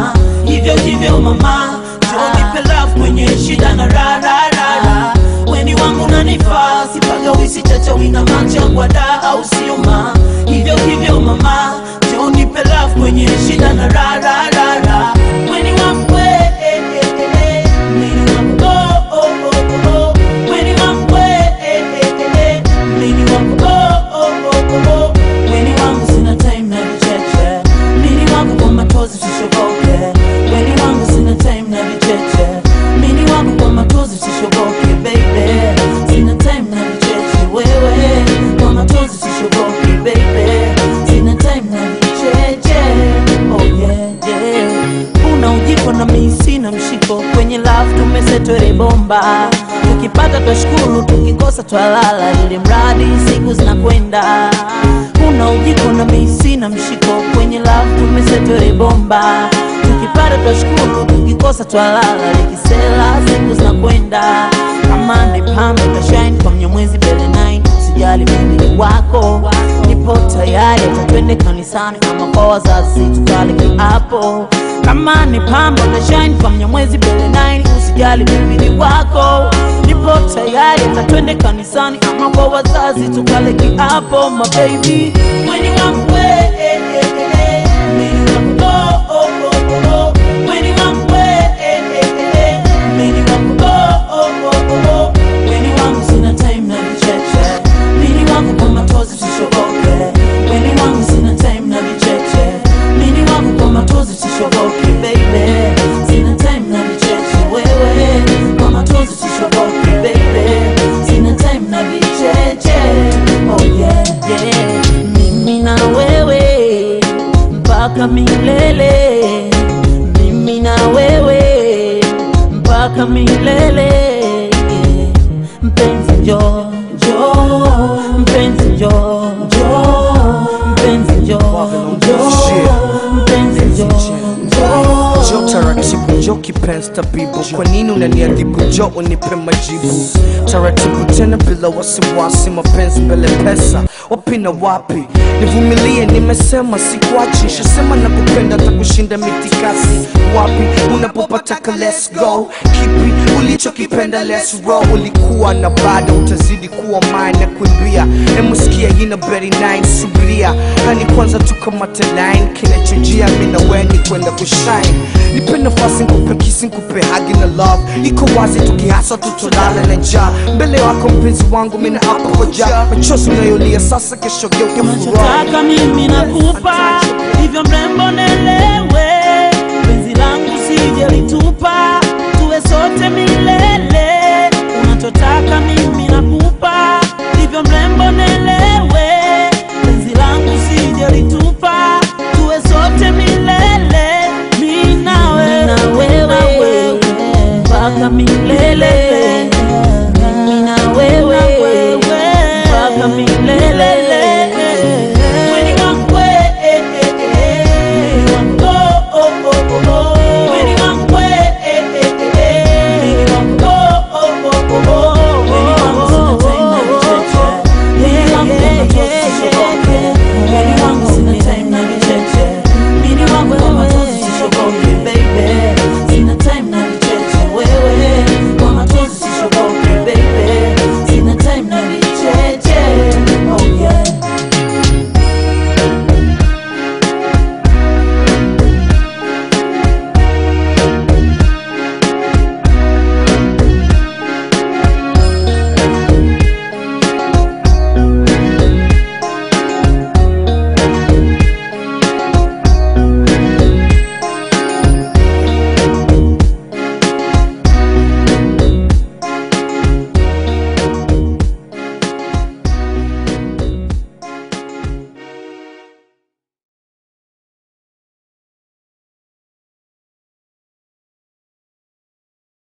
siuma hivyo hivyo mama nipe love kwenye shida na rararara weni wangu nanifaa sipaga wisi chacha wina machangwa da au siuma hivyo hivyo mama nipe love kwenye shida na rararara weni wangu we, eh, eh, eh, mini wangu oh, oh, oh, oh, oh. weni wangu we, eh, eh, eh, eh, mini wangu oh, oh, oh, oh, oh. weni wangu sina time na vicheche mini wangu kwa matozi sishoboke weni wangu sina time na vicheche mini wangu kwa matozi sishoboke baby sina time na vicheche wewe kwa matozi sishoboke baby sina time na vicheche oh yeah yeah una ujiko na mimi sina mshiko kwenye love tumesetwele bomba tukipata twashukuru tukikosa twalala ili mradi siku zinakwenda una ujiko na mimi sina mshiko kwenye love tumesetwele bomba tukipata twashukuru tukikosa twalala likisela siku zinakwenda kama ni pambe tashine kwa mnyamwezi mbele 9 usijali mimi ni wako nipo tayari tatwende kanisani ama kwa wazazi tukale kiapo kama ni pambe tashine kwa mnyamwezi mbele 9 usijali mimi ni wako nipo tayari tatwende kanisani ama kwa wazazi tukale kiapo mababy mweni wangu we, eh, eh, eh, mweni wangu oh, oh, oh, oh, oh. Mweni wangu we, eh, eh, eh, eh. Mweni wangu oh, oh, oh, oh, oh. Mweni wangu sina time na vicheche Mweni wangu kwa matozi sishoboke Mweni wangu sina time na vicheche Mweni wangu kwa matozi sishoboke baby Sina time na vicheche wewe Kwa matozi sishoboke baby Sina time na vicheche Oh yeah yeah Mimi na wewe mpaka milele mimi na wewe mpaka milele yeah. mpenzi njo njo mpenzi njo njo mpenzi njo njo mpenzi njo njo jo taratibu jo kipenzi tabibu kwa nini unaniadhibu jo unipe majibu taratibu tena bila wasiwasi mapenzi mbele pesa wapi na wapi nivumilie nimesema sikuachi shasema nakupenda takushinda mitikasi wapi unapopataka let's go kipi ulichokipenda let's roll ulikuwa na bado utazidi kuwa mine na kuimbia emuskia yina beri 9 subiria hani kwanza tukamate line kinachojia mina weni kwenda kushine nipe nafasi nkupe kisi nkupe hagi na love iko wazi tukihasa tutolala na njaa mbele wako mpenzi wangu mina hapa koja machozi unayolia sasa kesho geuke furaha unachotaka mimi nakupa hivyo mrembo nelewe